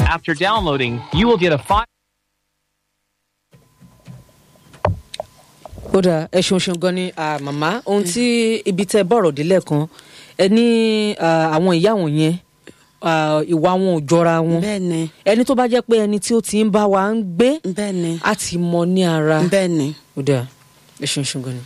After downloading, you will get a five. ó dáa ẹ ṣeun ṣeun gan ni ah, màmá ohun tí ibi tẹ bọ̀rọ̀ délẹ̀ kan ẹ ní ah, àwọn ìyá wọn yẹn ah, ìwà wọn ò jọra wọn bẹ́ẹ̀ ni ẹni tó bá jẹ́ pé ẹni tí ó ti ń bá wa ń gbé bẹ́ẹ̀ ni á ti mọ ní ara bẹ́ẹ̀ ni. ó dáa ẹ ṣeun ṣeun gan ni.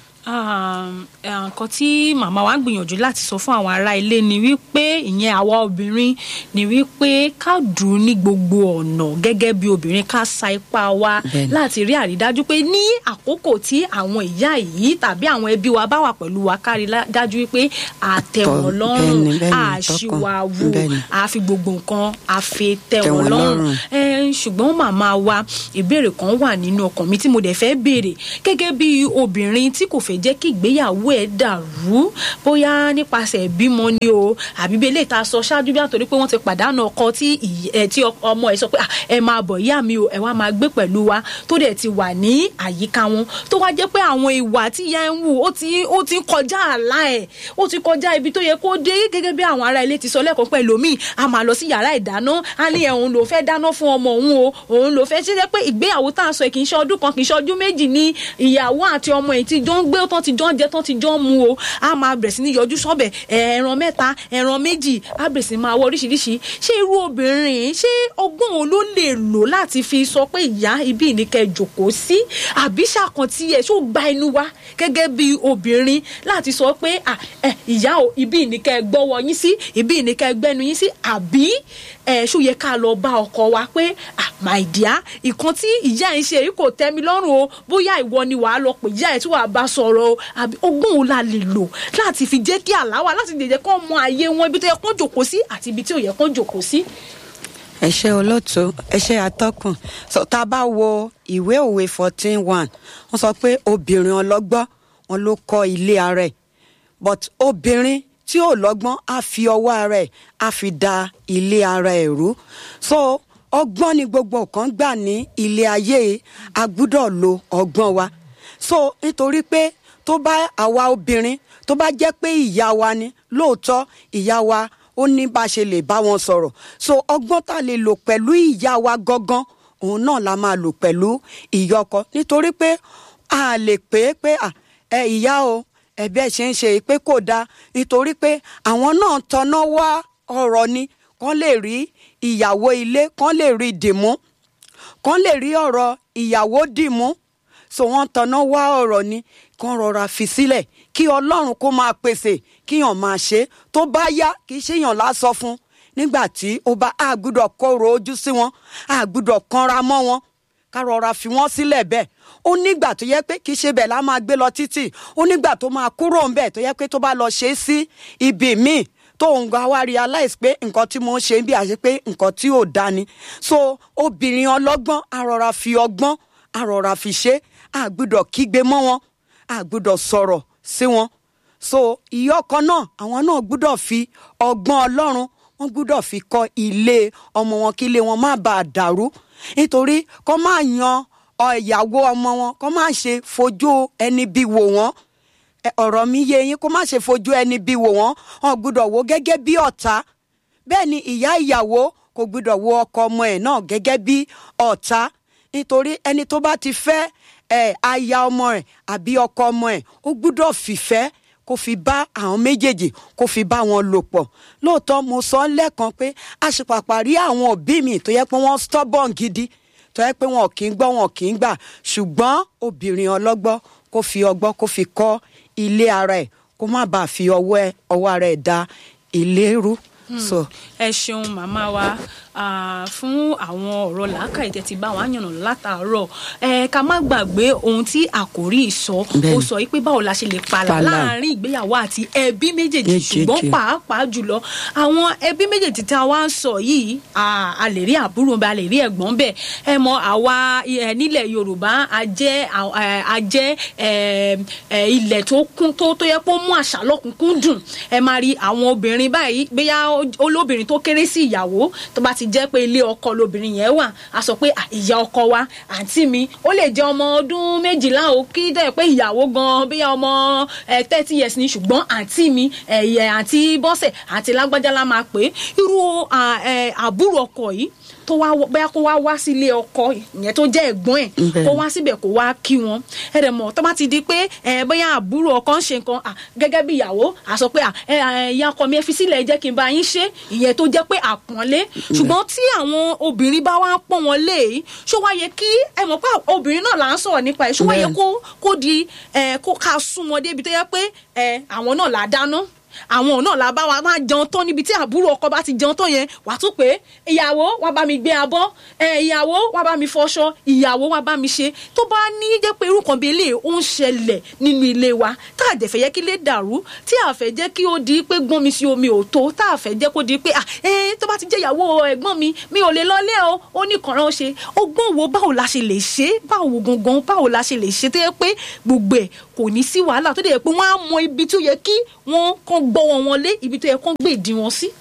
Um, eh, nǹkan tí màmá wa ń gbìyànjú láti sọ fún àwọn ará ilé ni wípé ìyẹn àwa obìnrin ni wípé ká dùn ní gbogbo ọ̀nà gẹ́gẹ́ bí obìnrin ká sa ipá wa Bẹ́ẹ̀ni. láti rí àrídájú pé ní àkókò tí àwọn ìyá yìí tàbí àwọn ẹbí wa bá wà pẹ̀lú wa ká rí lá- dájú wípé àtẹ̀wọ̀n Tọ́- lọ́rùn bẹ́ẹ̀ni, bẹ́ẹ̀ni, àṣìwàwù tọkàn. Bẹ́ẹ̀ni. àfi gbogbo nǹkan àfi Tẹ́ tẹ̀wọ̀n wọn lọ́rùn lọ́rùn. ẹ ṣùgbọ́n màmá wa ìbéèrè kan wà nínú ọkàn mi tí mo dẹ̀ fẹ́ béèrè gẹ́gẹ́ bí obìnrin tí kò fẹ́ jẹ́ kí ìgbéyàwó ẹ̀ dàrú bóyá nípasẹ̀ ìbímọ ni o àbí bí eléyìí tá a sọ ṣáájú bí àtòrí pé wọ́n ti pàdánù ọkọ tí ìy- ẹ, tí ọ- ọmọ ẹ̀ sọ pé "Ah, ẹ máa bọ̀ ìyá mi o ẹ wá máa gbé pẹ̀lú wa tó dẹ̀ ti wà ní àyíká wọn tó wá jẹ́ pé àwọn ìwà tí ìyá ẹ̀ ń wù ó ti ó ti ń kọjá àlá ẹ̀ ó ti kọjá ibi tó yẹ kó dé gẹ́gẹ́ bí àwọn ará ilé ti sọ lẹ́kọ̀ọ́ pẹ̀lú mi a máa lọ sí yàrá ìdáná a ní ẹ̀hún ló fẹ́ dáná fún ọmọ òun o òun ló fẹ́ ṣe jẹ́ pé ìgbéyàwó tá à ń sọ yìí kì í ṣe ọdún kan kì í ṣe ọdún méjì ní ìyàwó àti ọmọ yìí ti jọ ń gbé tán ti jọ ń jẹ tán ti jọ ń mu o a máa bẹ̀rẹ̀ sí ní yọjú sọ́bẹ̀ ẹran mẹ́ta ẹran méjì a bẹ̀rẹ̀ sí máa wọ oríṣiríṣi ṣé irú obìnrin ṣé ọgbọ́n wo ló lè lò láti fi sọ pé ìyá ibi ìníkẹ́ jòkó sí àbí ṣàkàntì ẹ̀ ṣó gba inú wa gẹ́gẹ́ bí obìnrin láti sọ pé "Ah, eh, ìyá o ibi ìníkẹ́ gbọ́wọ́ yín sí ibi ìníkẹ́ gbẹ́nu yín sí àbí ẹ̀ ṣó yẹ ká lọ bá ọkọ wa pé "Ah, my dear ìkan tí ìyá ẹ̀ ń ṣe yìí kò tẹ́ mi lọ́rùn o bóyá ìwọ ni wàá lọ pè ìyá ẹ̀ tí wàá bá sọ̀rọ̀ o àbí ọgbọ́n wo la lè lò láti fi jẹ́ kí àlá wà láti lè jẹ́ kó mọ àyè wọn ibi tó yẹ kó jòkó sí àti ibi tí ò yẹ kó jòkó sí. ẹ ṣe olóòtú ẹ ṣe atọ́kùn so tá a bá wo ìwé òwe fourteen one wọ́n sọ pé obìnrin ọlọ́gbọ́n wọn ló kọ́ ilé ara ẹ̀ but obìnrin tí ò lọ́gbọ́n á fi ọwọ́ ara ẹ̀ á fi da ilé ara ẹ̀ rú so ọgbọ́n ni gbogbo nǹkan gbà ní ilé ayé a gbúdọ̀ lo ọgbọ́n wa so nítorí pé tó bá àwa obìnrin tó bá jẹ́ pé ìyá wa ni lóòótọ́ ìyá wa ó ní bá a ṣe lè bá wọn sọ̀rọ̀ so ọgbọ́n tá a lè lò pẹ̀lú ìyá wa gangan òun náà la máa lò pẹ̀lú ìyá ọkọ nítorí pé a lè pè é pé à, ẹ ìyá o ẹbí ẹ ṣe ń ṣe pé kò dáa nítorí pé àwọn náà tọná wá ọ̀rọ̀ ni kán lè rí ìyàwó ilé kán lè rí dìmú kán lè rí ọ̀rọ̀ ìyàwó dìmú so wọ́n tanná wá ọ̀rọ̀ ni kán rọra fi sílẹ̀ kí ọlọ́run kó máa pèsè kíyàn máa ṣe é. tó bá yá kì í ṣèyàn lásọ fún nígbà tí ó bá a gbúdọ̀ kóró ojú sí wọn a gbúdọ̀ kanra mọ́ wọn ká rọra fi wọ́n sílẹ̀ bẹ́ẹ̀ ó nígbà tó yẹ pé kì í ṣe bẹ́ẹ̀ la máa gbé lọ títì ó nígbà tó máa kúrò ńbẹ̀ tó yẹ pé tó bá lọ ṣe é sí ibì míì tó ń gba wá realize pé nǹkan tí mo ń ṣe ń bí àṣẹ pé nǹkan tí ò da ni so obìnrin ọlọ́gbọ́n a rọra fi ọgbọ́n a rọra fi ṣe a gbúdọ̀ kígbe mọ́ wọn a gbúdọ̀ sọ̀rọ̀ sí wọn so ìyá ọkọ náà àwọn náà gbúdọ̀ fi ọgbọ́n ọlọ́run wọ́n gbúdọ̀ fi kọ́ ilé ọmọ wọn kí ilé wọn má bàa dàrú nítorí kọ́ máa yan ọ, ìyàwó ọmọ wọn kọ́ máa ṣe fojú ẹni bí wò wọ́n Ẹ, ọ̀rọ̀ mi yé yín kó má ṣe fojú ẹni bí wò wọ́n wọn gbúdọ̀ wò gẹ́gẹ́ bí ọ̀tá bẹ́ẹ̀ ni ìyá ìyàwó kò gbúdọ̀ wo ọkọ ọmọ ẹ̀ náà gẹ́gẹ́ bí ọ̀tá nítorí ẹni tó bá ti fẹ́ ẹ̀ aya ọmọ ẹ̀ àbí ọkọ ọmọ ẹ̀ ó gbúdọ̀ fìfẹ́ kó fi bá àwọn méjèèjì kó fi bá wọn lò pọ̀ lóòótọ́ mo sọ lẹ́ẹ̀kan pé àṣepàpà rí àwọn òbí mi tó yẹ pé wọ́n stubborn gidi tó yẹ pé wọn kì í gbọ́ wọn kì í gbà ṣùgbọ́n obìnrin ọlọ́gbọ́n kó fi ọgbọ́n kó fi kọ́ ilé ara ẹ̀ kó má bàa fi ọwọ́ ẹ̀ ọwọ́ ara ẹ̀ da ilé rú. so ẹ ṣeun màmá wa ah, fún àwọn ọ̀rọ̀ làákàyè tẹ́ ti bá wa yànnà látàárọ̀ ẹ ká má gbàgbé ohun tí àkòrí ìsọ ó Bẹ́ẹ̀ni. sọ yìí pé báwo la ṣe lè palà Palà. láàrin ìgbéyàwó àti ẹbí méjèèjì Méjèèjì. ṣùgbọ́n pàápàá jùlọ àwọn ẹbí méjèèjì tí a wá ń sọ yìí ah, a lè rí àbúrò bẹ́ẹ̀ a lè rí ẹ̀gbọ́n bẹ́ẹ̀ ẹ mọ àwa ẹ, nílẹ̀ Yorùbá a jẹ́ à- ẹ, a jẹ́ ẹ, ẹ, ilẹ̀ tó kún tó tó yẹ kó mú àṣà lọ́kùnkún dùn ẹ máa rí àwọn obìnrin báyìí bóyá olóbìnrin tó kéré sí ìyàwó tó bá ti jẹ́ pé ilé ọkọ lobìnrin yẹn wà á sọ pé "Ah, ìyá ọkọ wa àǹtí mi ó lè jẹ́ ọmọ ọdún méjìlá o kí dẹ̀ pé ìyàwó gan bí ọmọ thirty years ni ṣùgbọ́n àǹtí mi ẹ̀yẹ àǹtí bọ́sẹ̀ àǹtí lágbájá la máa pè é irú à, ẹ, àbúrò ọkọ yìí tó wá wọ- bóyá kó wá wá sílé ọkọ ìyẹn tó jẹ́ ẹ̀gbọ́n ẹ̀ Bẹ́ẹ̀. kó wá síbẹ̀ kó wá kí wọn ẹ dẹ̀ mọ̀ tó bá ti di pé ẹ bóyá àbúrò ọkọ ń ṣe nǹkan à, gẹ́gẹ́ bí ìyàwó à sọ pé à, ẹ ẹ, ìyá ọkọ mi ẹ fi sílẹ̀ ẹ jẹ́ kí n bá yín ṣe ìyẹn tó jẹ́ pé àpọ́nlé ṣùgbọ́n tí àwọn obìnrin bá wá ń pọ́n wọn lé yìí ṣó wá yẹ kí ẹ mọ̀ pé obìnrin náà là ń sọ̀rọ̀ nípa ẹ̀ ṣó wá yẹ Bẹ́ẹ̀. kó kó di ẹ kó ká sún wọn débi tó yẹ pé ẹ àwọn náà là á dáná àwọn náà la bá wa máa jẹun tán níbi tí àbúrò ọkọ bá ti jẹun tán yẹn wàá tún pé ìyàwó wá bá mi gbé abọ́ ẹ ìyàwó wá bá mi fọṣọ ìyàwó wá bá mi ṣe tó bá ní jẹ́ pé irú kan bí eléyìí ó ń ṣẹlẹ̀ nínú ilé wa tá a dẹ̀ fẹ́ yẹ kí lè dàrú tí a fẹ́ jẹ́ kí ó di pé gbọ́n mi sí omi ò tó tá a fẹ́ jẹ́ kó di pé ah ẹ tó bá ti jẹ́ ìyàwó ẹ̀gbọ́n mi mi ò lè lọlé o ó ní kànrán ṣe ọgbọ́n wo báwo la ṣe lè ṣe báwo gangan báwo la ṣe lè ṣe tó yẹ pé gbogbo ẹ̀ kò ní sí wàhálà tó dẹ̀ yẹ pé wọ́n á mọ ibi tó yẹ kí wọ́n kàn gbọ́wọ́ wọn lé ibi tó yẹ kán gbé ìdí wọn sí.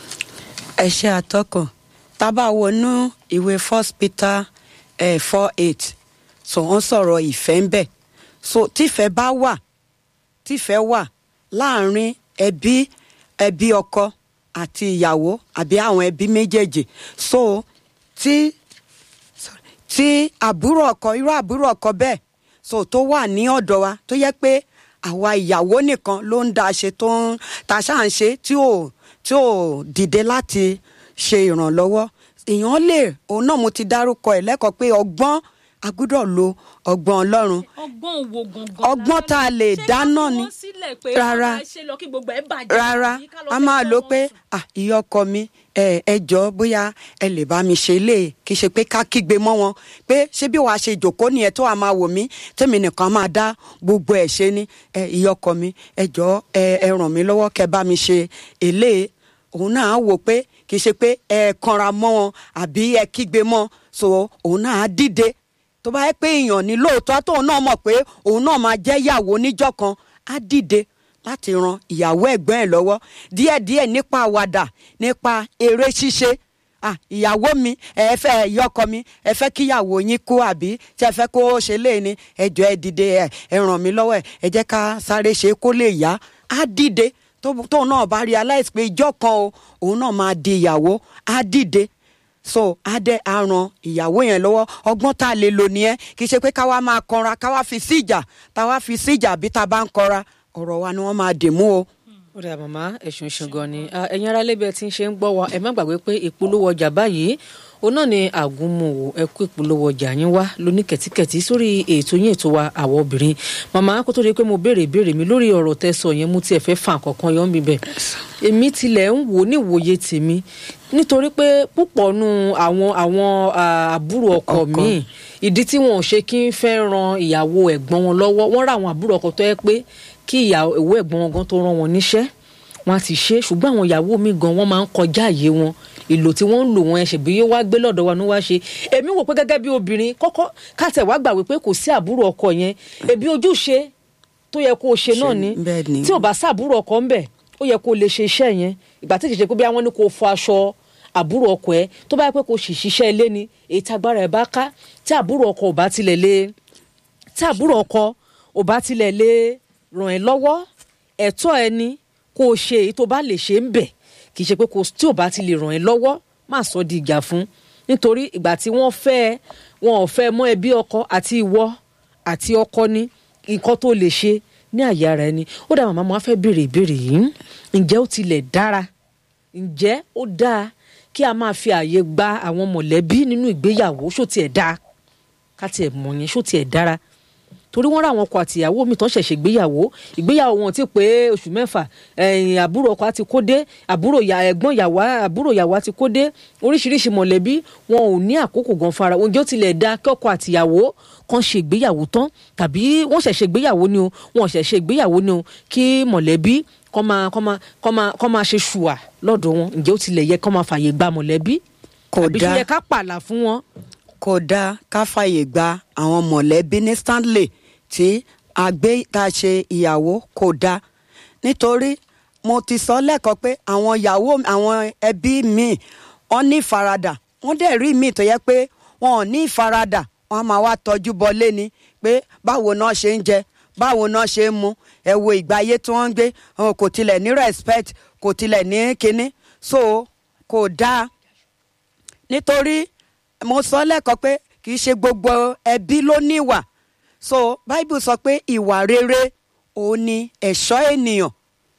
ẹ ṣe àtọkùn tábà wọnú ìwé first peter eh, four eight so wọ́n sọ̀rọ̀ ìfẹ́ ń bẹ̀ so tífẹ́ bá wà tífẹ́ wà láàrin ẹbí ẹbí ọkọ àti ìyàwó àbí àwọn ẹbí méjèèjì so tí sorry, tí àbúrò ọkọ irú àbúrò ọkọ bẹ́ẹ̀ so tó wà ní ọ̀dọ̀ wa tó yẹ pé àwa ìyàwó nìkan ló ń da ṣe tó ń ta ṣáà ń ṣe tí ò tí ò dìde láti ṣe ìrànlọ́wọ́ èèyàn lè òun náà mo ti dárúkọ ẹ̀ lẹ́kọ̀ọ́ pé ọgbọ́n a gbúdọ̀ lo ọgbọ́n ọlọ́run ọgbọ́n wo gangan. Ọgbọ́n tá a lè dáná ni. Rárá. rárá a máa lò pé ah ìyá ọkọ mi ẹ ẹ jọ bóyá ẹ lè bá mi ṣe lè kí ṣe pé ká kígbe mọ́ wọn pé ṣé bí wàá ṣe jòkó nìyẹn tó wàá máa wò mí tèmi nìkan máa dá gbogbo ẹ̀ ṣe ni ẹ ìyá ọkọ mi ẹ jọ ẹ ẹ ràn mí lọ́wọ́ kẹ́ bá mi ṣe èlé òun náà á wò pé kì í ṣe pé ẹ kanra mọ́ wọn àbí ẹ kígbe mọ́ so òun náà á dìde tó bá yẹ pé èèyàn ní lóòótọ́ tóun náà mọ̀ pé òun náà máa jẹ́ ìyàwó níjọ́ kan á dìde láti ran ìyàwó ẹ̀gbọ́n ẹ̀ lọ́wọ́ díẹ̀díẹ̀ nípa àwàdà nípa eré ṣíṣe ah ìyàwó mi ẹ fẹ́ ìyọkọ mi ẹ fẹ́ kíyàwó yín kú àbí tí ẹ fẹ́ kó ṣe lé ní ẹjọ́ ẹ dìde ẹ ẹ ràn mí lọ́wọ́ ẹ ẹ jẹ́ ká sáré ṣe kó lè yá á dìde tó- tóun náà bá realize pé ìjọ́ kan o òun náà máa di ìyàwó á dìde so adé á ran ìyàwó yẹn lọ́wọ́ ọgbọ́n tá a lè lò nìyẹn kì í ṣe pé káwa máa kanra káwa fi sí ìjà táwa fi sí ìjà bí tá a bá ń kanra ọ̀rọ̀ wa ni wọ́n máa dì mú o. ó dà màmá ẹ̀sùn ẹ̀sùn gan ni Ah, ẹ̀yin ará lẹ́bẹ̀ẹ́ tí ń ṣe ń gbọ́ wa ẹ má gbàgbé pé ìpolówó ọjà báyìí òun náà ni àgúnmòwò ẹ kó ìpolówó ọjà yín wá lóní kẹ̀tíkẹ̀tí sórí ètò yín ètò wa àwọ̀ obìnrin màmá kó tó di pé mo béèrè ìbéèrè mi lórí ọ̀rọ̀ tẹ́ sọ yẹn mú tiẹ̀ fẹ́ fà kankan yọ̀ ń bíbẹ̀ èmi tilẹ̀ ń wò níwòye tèmi nítorí pé púpọ̀ nu àwọn àwọn ah, àbúrò ọkọ Ọkọ. míì ìdí tí wọn ò ṣe kí ń fẹ́ ran ìyàwó ẹ̀gbọ́n wọn lọ́wọ́ wọ́n rà àwọn àbúrò ọkọ tó yẹ pé kí ìyàwó ẹ̀gbọ́n wọn gan tó rán wọn níṣẹ́ wọn á ti ṣe é ṣùgbọ́n àwọn ìyàwó mi gan wọ́n máa ń kọjá àyè wọn ìlò tí wọ́n ń lò wọn ẹ̀ ṣèbí yóò wá gbé lọ́dọ̀ wa ní wá ṣe èmi wò pé gẹ́gẹ́ bí obìnrin kọ́kọ́ káàtẹ̀ wá gbà wípé kò sí àbúrò ọkọ yẹn ẹbí ojúṣe tó yẹ kó o ṣe náà ni bẹ́ẹ̀ ni. tí ò bá sábúrò ọkọ ń bẹ̀ ó yẹ kó o lè ṣe iṣẹ́ yẹn ìgbà tí kì í ṣe pé bí àwọn ní kó o fọ aṣọ àbúrò ọkọ ẹ tó bá yẹ pé kó o sì ṣiṣẹ́ ilé ni èyí tí agbára ẹ bá ká tí àbúrò ọkọ ò bá tilẹ̀ lé tí àbúrò ọkọ ò bá tilẹ̀ lè ràn ẹ́ lọ́wọ́ ẹ̀tọ́ ẹ ni kó o ṣe èyí tó bá lè ṣe ń bẹ̀ kì í ṣe pé kò tí ò bá ti lè ràn ẹ́ lọ́wọ́ má sọ di ìjà fún nítorí ìgbà tí wọ́n fẹ́ ẹ, wọn ò fẹ́ mọ́ ẹbí ọkọ àti ìwọ àti ọkọ ní nǹkan tó lè ṣe ní àyè ara ẹni ó dà màmá mo á fẹ́ béèrè ìbéèrè yìí ǹjẹ́ ó tilẹ̀ dára ǹjẹ́ ó dáa kí a máa fi àyè gba àwọn mọ̀lẹ́bí nínú ìgbéyàwó ṣó tiẹ̀ dáa ká tiẹ̀ mọ̀ yẹn ṣó tiẹ̀ dára torí wọ́n rà àwọn ọkọ àtìyàwó mi tán ṣẹ̀ṣẹ̀ gbéyàwó ìgbéyàwó wọn ti pé oṣù mẹ́fà ẹ̀yìn àbúrò ọkọ àti kó dé àbúrò ìyá ẹ̀gbọ́n ìyàwó àbúrò ìyàwó àti kó dé oríṣiríṣi mọ̀lẹ́bí wọn ò ní àkókò gan fara oúnjẹ ó tilẹ̀ da kí ọkọ àtìyàwó kan ṣe ìgbéyàwó tán tàbí wọ́n ṣẹ̀ṣẹ̀ gbéyàwó ni o wọ́n ṣẹ̀ṣẹ̀ gbéyàwó ni o kí mọ̀lẹ́bí kọ́ máa kọ́ máa kọ́ máa kọ́ máa ṣe ṣùwà lọ́dọ̀ wọn ǹjẹ́ ó tilẹ̀ yẹ kọ́ máa fààyè gba mọ̀lẹ́bí Kò àbí ṣe dáa. yẹ ká pààlà fún wọn. kò dáa ká fàyè gba àwọn mọ̀lẹ́bí ní stanley tí a gbé tá a ṣe ìyàwó kò dáa nítorí mo ti sọ lẹ́ẹ̀kan pé àwọn ìyàwó àwọn ẹbí mi wọ́n ní ìfaradà wọ́n dẹ̀ rí mi tó yẹ pé wọn ò ní ìfaradà wọ́n á máa wá tọ́jú bọlé ni pé báwo náà ṣe ń jẹ báwo náà ṣe ń mu ẹ wo ìgbà ayé tí wọ́n ń gbé wọn kò tilẹ̀ ní respect kò tilẹ̀ ní kinní so kò dáa nítorí mo sọ lẹ́ẹ̀kan pé kì í ṣe gbogbo ẹbí ló ní ìwà so bible sọ pé ìwà rere òun ni ẹ̀ṣọ́ ènìyàn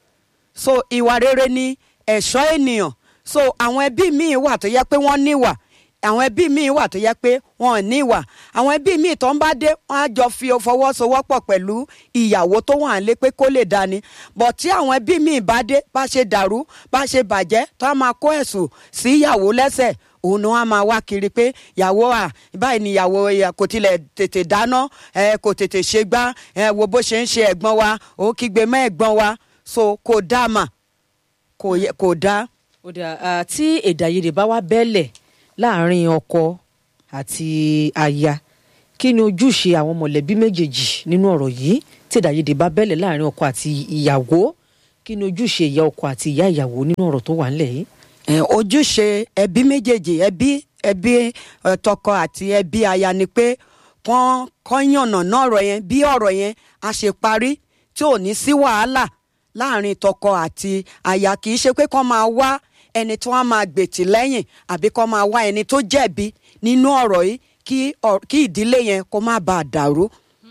so ìwà rere ni ẹ̀ṣọ́ ènìyàn so àwọn ẹbí míì wà tó yẹ pé wọ́n níwà àwọn ẹbí míì wà tó yẹ pé wọn ò níwà àwọn ẹbí míì tó ń bá dé wọn á jọ fi fọwọ́sowọ́pọ̀ pẹ̀lú ìyàwó tó wà lé pé kó lè dání bọ̀ tí àwọn ẹbí míì bá dé bá ṣe dàrú bá ṣe bàjẹ́ tó á máa kó ẹ̀sùn sí ìyàwó lẹ́sẹ̀ òun ni wọn á máa wá kiri pé ìyàwó à báyìí ni ìyàwó ẹ, kò tilẹ̀ tètè dáná ẹ, kò tètè ṣe gbá ẹ, wo bó ṣe ń ṣe ẹ̀gbọ́n wa ó kígbe mọ́ ẹ̀gbọ́n wa so kò dá mà kò yẹ- kò dá. ó dà á, tí èdè àìyedè bá wá bẹ́lẹ̀ láàrin ọkọ àti aya kí ni ojúṣe àwọn mọ̀lẹ́bí méjèèjì nínú ọ̀rọ̀ yìí tí èdè àìyedè bá bẹ́lẹ̀ láàrin ọkọ àti ìyàwó kí ni ojúṣe ìyá ọkọ àti ìyá ìyàwó nínú ọ̀rọ̀ tó wà ńlẹ̀ yìí. ẹ, ojúṣe ẹbí méjèèjì ẹbí ẹbí ẹ, tọkọ àti ẹbí aya ni pé kán kán yànnà náà ọ̀rọ̀ yẹn bí ọ̀rọ̀ yẹn a ṣe parí tí ò ní sí wàhálà láàrin tọkọ àti aya kì í ṣe pé kán máa wá ẹni tí wọ́n máa gbètì lẹ́yìn àbí kán máa wá ẹni tó jẹ̀bi nínú ọ̀rọ̀ yìí kí ọ- kí ìdílé yẹn kó má bàa dàrú.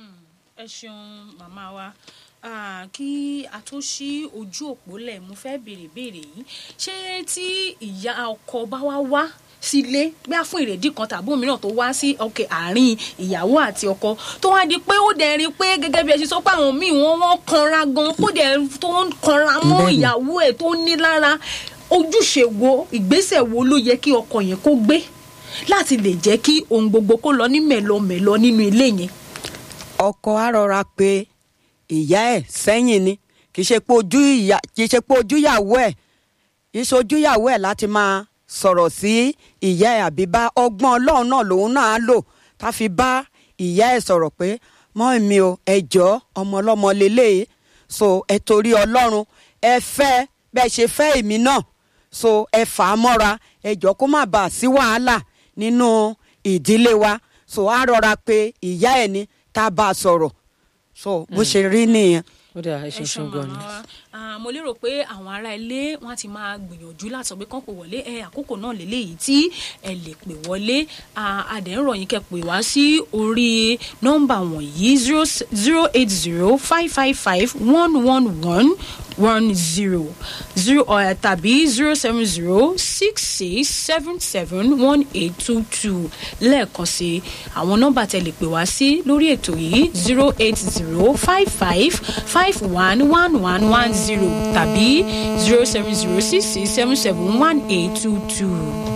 ẹ ṣeun màmá wa Ah, kí a tó ṣí ojú òpó lẹ̀ mo fẹ́ béèrè béèrè yìí ṣé tí ìyá ọkọ bá wá wá sílé bí a fún ìrèdí kan tàbí òmíràn tó wá sí ọkẹ àárín ìyàwó àti ọkọ tó wá di pé ó dẹ̀ rí i pé gẹ́gẹ́ bí ẹ ṣe sọ pé àwọn míì wọ́n wọ́n kanra gan kó dẹ̀ tó ń kanra mọ́ Bẹ́ẹ̀ni. ìyàwó ẹ̀ tó ní lára ojúṣe wo ìgbésẹ̀ wo ló yẹ kí ọkọ yẹn kó gbé láti lè jẹ́ kí ohun gbogbo kó lọ ní mẹ̀lọmẹ̀lọ nínú ilé yẹn. ọkọ á rọra pé ìyá ẹ sẹ́yìn ni kì í ṣe pé ojú ìyá kì í ṣe pé ojúyàwó ẹ kì í ṣe ojúyàwó ẹ láti máa sọ̀rọ̀ sí ìyá ẹ àbí bá ọgbọ́n ọlọ́run náà lòun náà á lò ká fi bá ìyá ẹ sọ̀rọ̀ pé mọ́ mi o ẹ jọ ọmọ ọlọ́mọ lélẹ́yìí so ẹ torí ọlọ́run ẹ fẹ́ bẹ́ẹ̀ ṣe fẹ́ èmi náà so ẹ fà á mọ́ra ẹ jọ kó má bàa sí wàhálà nínú ìdílé wa so á rọra pé ìyá ẹ ní tá a bá a sọ̀rọ̀ so bó ṣe rí nìyẹn. ó dà ẹ ṣe ẹ ṣe ṣeun gan ni. màmá wa Ah, mo lérò pé àwọn ará ilé wọn ti máa gbìyànjú láti sọ pé kán pè wọlé ẹ àkókò náà lélẹyìí tí ẹ lè pè wọlé àdéhùn yín kẹ́ pè wá sí orí nọ́mbà wọ̀nyí zero zero eight zero five five five one one one one zero zero tàbí zero seven zero six six seven seven one eight two two lẹ́ẹ̀kan sí àwọn nọ́mbà tẹ́ lè pè wá sí lórí ètò yìí zero eight zero five five five one one one one zero tàbí zero seven zero six six seven seven one eight two two.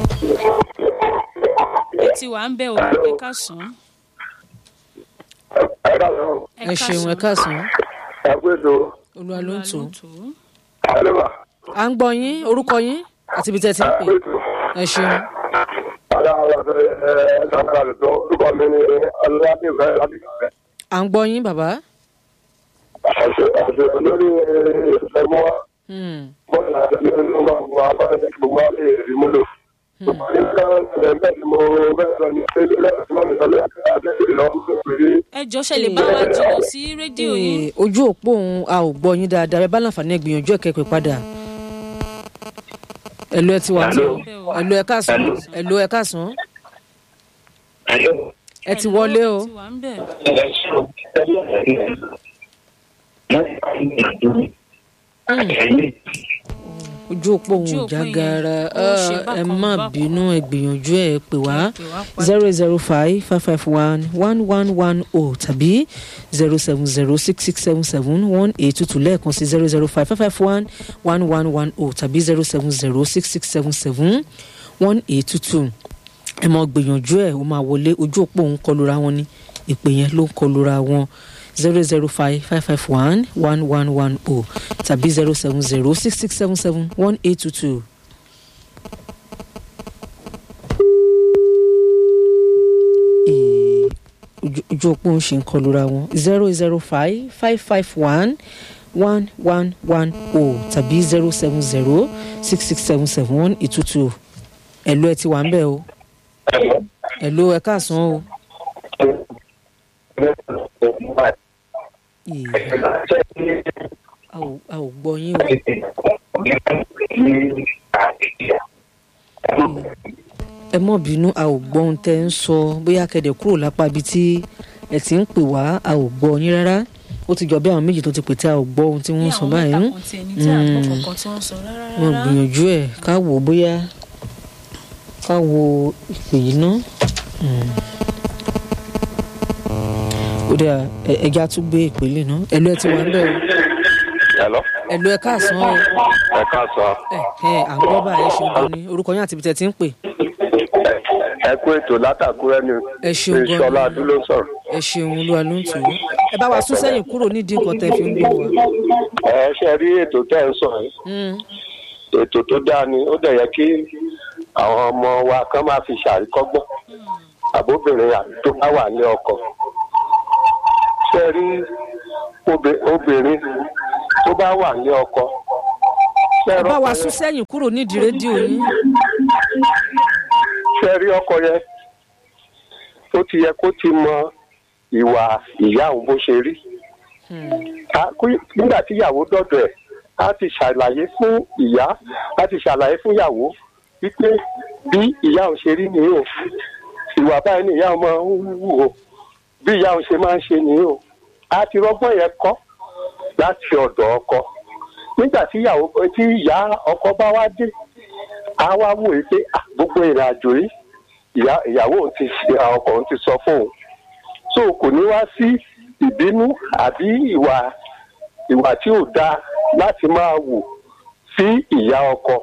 ẹ ti wà ń bẹ o ẹ ká sàn án. ẹ ká sọ ẹ ṣeun ẹ káàsán ẹ pé tó olúwa ló ń tò ó. àlébà à ń gbọ́ yín orúkọ yín àti ibi tẹ́ ẹ ti ń ẹ pè pé tó ẹ ṣeun ọ̀dà àwọn ọ̀sẹ̀ ẹ ẹ sàkàrà lè tó orúkọ mi ní ọlọ́dún ìfẹ́ láti kàfẹ́. à ń gbọ́ yín bàbá. àṣẹ àṣẹ lórí ìṣẹ̀lẹ̀ mọ́ Hmm. mọ́ ìlànà ní ọgbà gbogbo abáyé gbogbo abáyé rí múlò. nígbà bẹ́ẹ̀ ni mo bẹ́ẹ̀ sọ ní ṣẹ́lẹ̀ lẹ́yìn tí wọ́n mi sọ lẹ́yìn àtẹ́sí lọ́wọ́ pé ẹ jọ ṣe lè bá wa jìnnà sí rédíò yín. Ee, ojú òpó òun a ò gbọ́ yín dáadáa ẹ bá láǹfààní ẹ gbìyànjú ẹ kẹ́pẹ́ padà. ẹ̀lú ẹ ti wà ní ẹ̀lú ẹ káàsán ẹ̀lú ẹ káàsán ẹ ti wọlé o. ẹ ti wà ń bẹ̀. ojú òpó Ojú òun òpó já yẹn, gaara ó ṣe ẹ bákan má bákan. bínú ẹ gbìyànjú ẹ pè wá Ẹ pè wá padà. zero zero five five five one one one one o tàbí zero seven zero six six seven seven one eight two two lẹ́ẹ̀kan sí zero zero five five five one one one one o tàbí zero seven zero six six seven seven one eight two two ẹ mọ gbìyànjú ẹ ó máa wọlé ojú òpó òun kọlura wọn ni ìpè yẹn ló ń kọlura wọn zero zero five five five one one one one o tàbí zero seven zero six six seven seven one eight two two. ojú ojú òpó ń ṣe ń kọlura wọn zero zero five five five one one one one o tàbí zero seven zero six six seven seven one eight two two ẹ̀lú ẹ ti wà ń bẹ̀ o ẹ̀lú ẹ káàsán o. Ìyá, a ò- a ò gbọ́ yín o. ẹ mọ̀ bínú a ò gbọ́ ohun tẹ́ ń sọ bóyá kẹ̀dẹ̀ kúrò lápá ibi tí ẹ ti ń pè wá a ò gbọ́ yín rárá ó ti jọ bí àwọn méjì tó ti pè tí a ò gbọ́ ohun tí wọ́n ń sọ báyìí àwọn mẹ́ta kan tiẹ̀ ní tí àgbọ̀ Mm. kankan tí wọ́n sọ rárá wọn rárá. gbìyànjú ẹ̀ ká wò ó bóyá ká wo ìpè yìí ná Mm. ó dà ẹ- ẹja tún gbé ìpele náà ẹlò ẹ ti wà ń bẹ̀ o Hello. ẹlò ẹ káàsán o ẹ káàsán. ẹ ẹ à ń gbọ́ báyìí ẹ ṣeun gan ni orúkọ yín àti ibi tẹ́ ti ń pè ẹ kú ètò látàkúrẹ́ ni ẹ ṣeun gan ìṣọlá ni adúló sọ̀rọ̀. ẹ ṣeun olúwa ló ń tù ú ẹ bá wa sún sẹ́yìn kúrò nídìí nǹkan tẹ́ fi ń gbọ́ wa. ẹ ṣe rí ètò tẹ́ ẹ ń sọ yìí Mm. ètò tó dáa ni ó dẹ̀ yẹ kí àwọn ọmọ wa kán máa fi ṣàríkọ́gbọ́n àbóbìnrin àti tó bá wà ní ọkọ. ṣe rí obì- obìnrin tó bá wà ní ọkọ. ṣe ẹ bá wa rọ́kọ sún yẹn- sẹ́yìn kúrò nídìí rédíò yín. ṣe rí ọkọ yẹn ó ti yẹ kó ti mọ ìwà ìyá òun bó ṣe rí. Á- kú- nígbà tí ìyàwó dọ̀dọ̀ ẹ̀ á ti ṣàlàyé fún ìyá á ti ṣàlàyé fún ìyàwó wípé bí ìyá òun ṣe rí nìyí o ìwà báyìí ni ìyá òun máa ń wù o bí ìyá òun ṣe máa ń ṣe nìyí o á ti rọ́gbọ́n yẹn kọ́ láti ọ̀dọ̀ ọkọ nígbà tí ìyàwó tí ìyá ọkọ bá wá dé á wá wò ó pé "Ah, gbogbo ìrìn àjò yìí ìyá ìyàwó òun ti ṣe ọkọ òun ti sọ fún òun so kò ní wá sí ìbínú àbí ìwà ìwà tí ò dáa láti máa wù sí ìyá ọkọ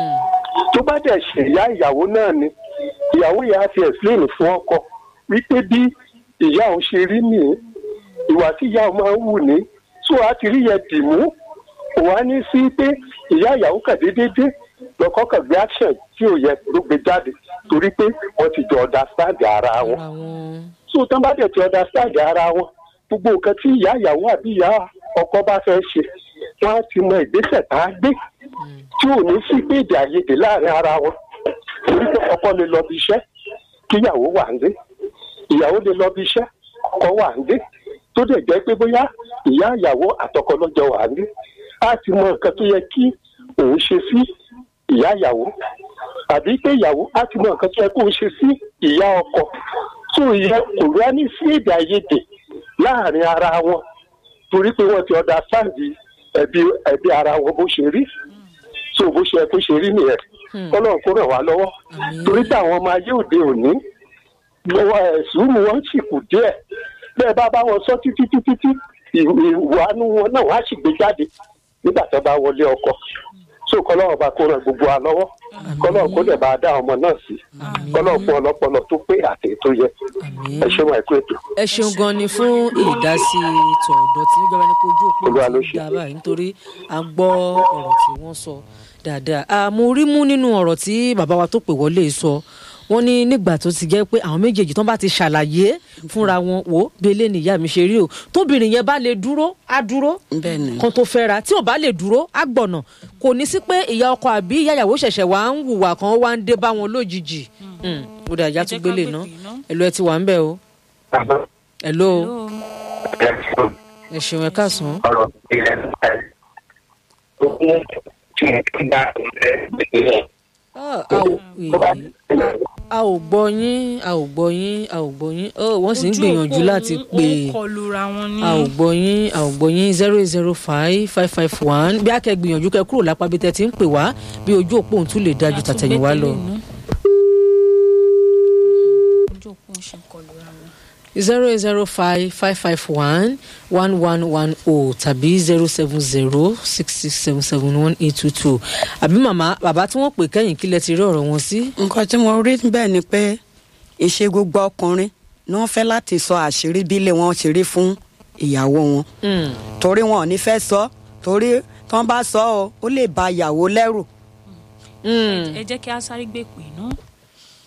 tó bá dẹ̀ ṣe ìyá ìyàwó náà ni ìyàwó yẹn á ti explain fún ọkọ wípé bí ìyá òun ṣe rí nìyí ìwà tí ìyá òun máa ń wù ní tó a ti rí yẹn dì mú kò wá ní sí pé ìyá ìyàwó kàn déédéé lọkọ kàn gbé action tí ò yẹ ló gbé jáde torí pé wọn ti jọ understand ara wọn ara wọn. so tán bá dẹ̀ ti understand ara wọn gbogbo nǹkan tí ìyá ìyàwó àbí ìyá ọkọ bá fẹ́ ṣe wọ́n á ti mọ ìgbésẹ̀ tá a gbé tí ò ní sí pé èdè àìyedè láàrin ara wọn torí pé ọkọ lè lọ bí iṣẹ́ kí ìyàwó wà ń dé ìyàwó lè lọ bí iṣẹ́ ọkọ wà ń dé tó dẹ̀ jẹ́ pé bóyá ìyá ìyàwó àtọkọ lọ́jọ́ wà ń dé á ti mọ nǹkan tó yẹ kí òun ṣe sí ìyá ìyàwó àbí pé ìyàwó á ti mọ nǹkan tó yẹ kó òun ṣe sí ìyá ọkọ tó yẹ kò rá ní sí èdè àìyedè láàrin ara wọn torí pé wọ́n ti understand ẹbí ẹbí ara wọn bó ṣe rí so bó ṣe kó ṣe rí nìyẹn kọ́lọ́n kó ràn wá lọ́wọ́ torí táwọn ọmọ ayé òde òní lọ́wọ́ ẹ̀sùn wọn sì kù díẹ̀ bẹ́ẹ̀ bá bá wọn sọ títí títí tí ìwànú wọn náà wá sì gbé jáde nígbà tó bá wọlé ọkọ so kọ́lọ́n bá kó ràn gbogbo wa lọ́wọ́ kọ́lọ́n kó lè bá dá ọmọ náà sí kọ́lọ́n fún ọlọ́pọlọ tó pé àtẹ tó yẹ Àmín. ẹ ṣe wọn ẹ̀kú ètò. ẹ ṣeun gan ni fún ìdásí tọ̀dọ̀ tí níjọba ní kojú òpó Olúwa ló tí ṣe. ń dábàá nítorí a gbọ́ ọ̀rọ̀ tí wọ́n sọ dáadáa a mo rí mú nínú ọ̀rọ̀ tí bàbá wa tó pè wọlé sọ wọ́n ní nígbà tó ti jẹ́ pé àwọn méjèèjì tán bá ti ṣàlàyé fúnra wọn wò ó belé nìyá mi ṣe rí o tóbìnrin yẹn bá lè dúró á dúró bẹ́ẹ̀ ni kan tó fẹ́ra tí ò bá lè dúró á gbọ̀nà kò ní sí pé ìyá ọkọ àbí ìyá ìyàwó ṣẹ̀ṣẹ̀ wá ń hùwà kan wá ń dé bá wọn lójijì Mm. ó dà ìyá Ẹ jẹ́ tún gbélé ká ná pèpè ná. ẹ̀lú ẹ ti wà ń bẹ̀ o ẹ̀lú o Hello. ẹ ṣeun ẹ káàsán. ọ̀rọ̀ ilẹ̀ ogún tí ẹ ti dá ìpínlẹ̀. Ah, a ò èyí- a ò gbọ́ yín a ò gbọ́ yín a ò gbọ́ yín oh, wọ́n sì ń Ojú gbìyànjú òpó láti òun- pè òun kọlura wọn ní. a ò gbọ́ yín a ò gbọ́ yín zero eight zero five five five one bí a kẹ́ gbìyànjú kẹ́ kúrò lápá bí tẹ́ ti ń pè wá bí ojú òpó òun tún lè dájú tàtẹ̀yìn wá lọ. ojú òpó ń ṣe kọlura wọn. zero eight zero five five five one one one one oh tàbí zero seven zero six six seven seven one eight two two àbí màmá bàbá tí wọ́n pè kẹ́yìn kí lẹ ti rí ọ̀rọ̀ wọn sí. nǹkan tí mo rí bẹ́ẹ̀ ni pé ìṣe gbogbo ọkùnrin ni wọ́n fẹ́ láti sọ àṣírí bí ilé wọn ṣe rí fún ìyàwó wọn Mm. torí wọn ò ní fẹ́ sọ torí tí wọ́n bá sọ ọ́ ó lè ba ìyàwó lẹ́rù Mm. ẹ jẹ́ kí a sáré gbé pè ná.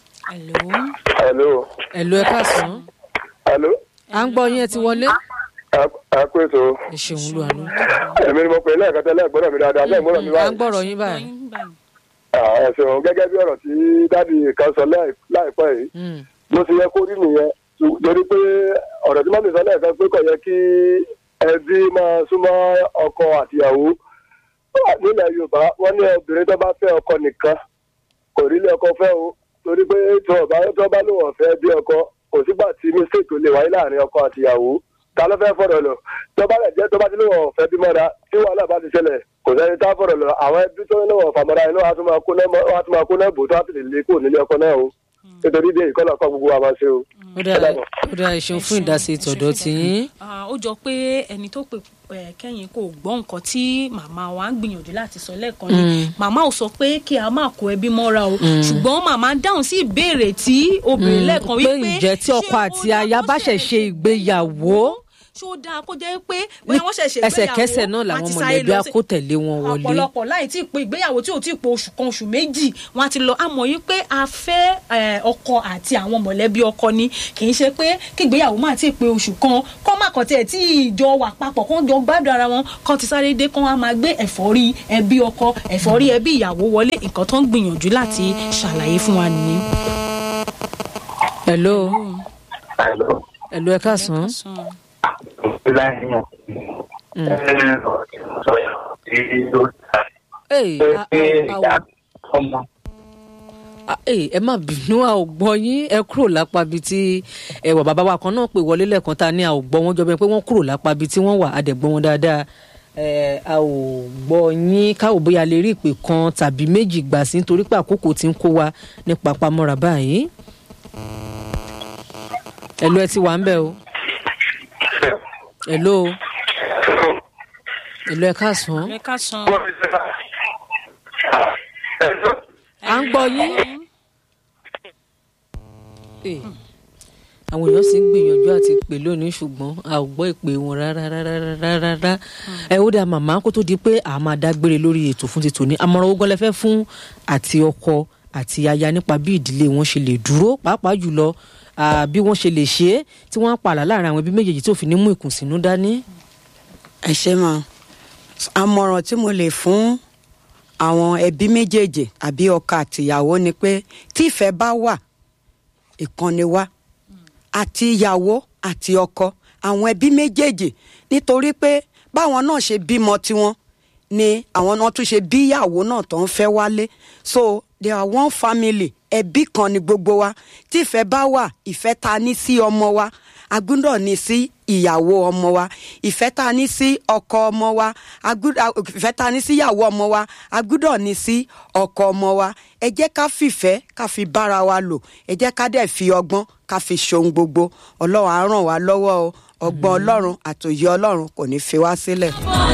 Hello. hello ẹ̀lú ẹ káàsán hello à ń gbọ́ yín ẹ ti wọlé. ẹ kú ètò ẹ ṣeun lu àánú. èmi ni mo pè é lẹ́ẹ̀kan tẹ́lẹ̀ gbọ́dọ̀ mi dáadáa bẹ́ẹ̀ gbọ́dọ̀ mi à ń báyìí. gbọ́rọ̀ yín báyìí. Ah, ẹ ṣeun gẹ́gẹ́ bí ọ̀rọ̀ tí dáàdi kan sọ láì- láìpẹ́ yìí Mm. ló ti yẹ kó rí nìyẹn torí pé ọ̀rọ̀ tí mọ́mí sọ lẹ́ẹ̀kan pé kò yẹ kí ẹbí máa súnmọ́ ọkọ àtìyàwó nílẹ̀ yorùbá wọ́n ní obìnrin tó bá fẹ́ ọkọ nìkan kò rí ilé ọkọ fẹ́ o torí pé tó ọba tó bá lóun ọ̀fẹ́ bí ọkọ kò sígbà tí mistake lè wáyé láàrin ọkọ àtìyàwó ta ló fẹ́ fọ̀rọ̀ lọ tó bá lẹ̀ jẹ́ tó bá ti lóun ọ̀fẹ́ bí mọ́ra tí wàhálà bá ti ṣẹlẹ̀ kò sẹ́ni tá fọ̀rọ̀ lọ àwọn ẹbí tó lóun ọ̀fà mọ́ra inú wa tún máa kó náà wọ́n á tún máa kó náà bò tó á ti lè lé kó nílé ọkọ náà o nítorí bí ìkọlọ̀ kọ́ gbogbo wa máa ṣe o. ó dáa ó dáa ẹ ṣeun fún ìdásí tọ̀dọ̀ tiyín. Ah, ó jọ pé ẹni tó pè eh, kẹ́yìn kò gbọ́ nǹkan tí màmá wa ń gbìyànjú láti sọ lẹ́ẹ̀kan ni màmá ò sọ pé kí a máa kó ẹbí mọ́ra o ṣùgbọ́n màmá dáhùn sí ìbéèrè tí obìnrin lẹ́ẹ̀kan pé wípé ǹjẹ́ tí ọkọ ṣé ó àti dáa aya kó bá ṣẹ̀ ṣe ìgbéyàwó ṣé ó dáa kó jẹ́ pé bóyá wọ́n ṣẹ̀ṣẹ̀ ẹsẹ̀kẹsẹ̀ náà làwọn wọ́n ti sáré mọ̀lẹ́bí lọ á sí- kó tẹ̀lé wọn wọlé. ọ̀pọ̀lọpọ̀ láì tí ì pé ìgbéyàwó tí ò tí ì pé oṣù kan oṣù méjì wọn á ti lọ àmọ́ yìí pé a fẹ́ eh, ọkọ àti àwọn mọ̀lẹ́bí ọkọ ni kì í ṣe pé kí ìgbéyàwó máa tí ì pé oṣù kan kọ́ má kàn tiẹ̀ tí ìjọ wà papọ̀ kọ́ jọ gbádùn ara wọn kọ́ ti sáré dé kọ́ wọn á máa gbé ẹ̀fọ́rí ẹbí ọkọ ẹ̀fọ́rí ẹbí ìyàwó wọlé nǹkan tó ń gbìyànjú láti ṣàlàyé fún wa nìyẹn. hello hello ẹ káàsán. Hey, a- a- a- a- hey, ẹ má bínú a ò gbọ́ yín ẹ kúrò lápá bíi tí ẹwà bàbá wa kan náà pè wọlé lẹ́ẹ̀kan tá a ní a ò gbọ́ wọn jọ bẹ́ẹ̀ pé wọ́n kúrò lápá bíi tí wọ́n wà á dẹ̀ gbọ́ wọn dáadáa ẹ a ò gbọ́ yín káwọ́ bóyá lè rí ìpè kan tàbí méjì gbà sí nítorí pé àkókò ti ń kó wa ní papamọ́ra báyìí. ẹ̀lú ẹ ti wà ń bẹ̀ o ẹ̀lú o ẹ̀lú ẹ káàsán ẹ ká san à ń gbọ́ yín. Eh, àwọn èèyàn sì ń gbìyànjú àti pè lónìí ṣùgbọ́n a ò gbọ́ ìpè wọn rárá rárá rárá rárá ẹ ó dà màmá kó tó di pé a máa dágbére lórí ètò fún ti tòní àmọ̀ràn ogun lẹ́fẹ́ fún àti ọkọ àti aya nípa bí ìdílé wọn ṣe lè dúró pàápàá jùlọ ah, bí wọ́n ṣe lè ṣe é tí wọ́n á pààlà láàrin àwọn ẹbí méjèèjì tó fi ní mú ìkùnsínú dání. ẹ ṣe mọ àmọ̀ràn tí mo lè fún àwọn ẹbí méjèèjì àbí ọkọ àtìyàwó ni pé tí ìfẹ́ bá wà ìkànnì wa àti ìyàwó àti ọkọ àwọn ẹbí méjèèjì nítorí pé báwọn náà ṣe bímọ tiwọn ni àwọn náà tún ṣe bí ìyàwó náà tó ń fẹ́ wálé so they are one family ẹbí kan ni gbogbo wa tí ìfẹ́ bá wà ìfẹ́ ta ní sí ọmọ wa a gbúdọ̀ ní sí ìyàwó ọmọ wa ìfẹ́ ta ní sí ọkọ ọmọ wa a gbúdọ̀- ìfẹ́ ta ní sí ìyàwó ọmọ wa a gbúdọ̀ ní sí ọkọ ọmọ wa ẹ jẹ́ ká fìfẹ́ ká fi bára wa lò ẹ jẹ́ ká dẹ̀ fi ọgbọ́n ká fi ṣohun gbogbo ọlọ́run á ràn wá lọ́wọ́ o ọgbọ́n ọlọ́run àtòyé ọlọ́run kò ní fi wá sílẹ̀.